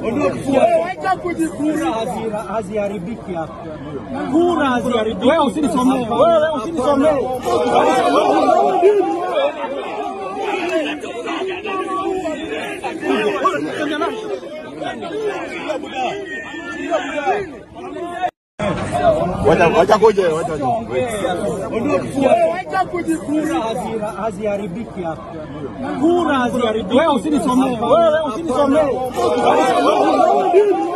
Kura hazi- haziharibiki hapa. Kura haziharibiki. Wewe usinisomee. Wewe usinisomee. Wacha wacha kuje, wacha Kura hazi- haziharibiki hapa. Kura haziharibiki. Wewe usinisomee. Wewe usinisomee.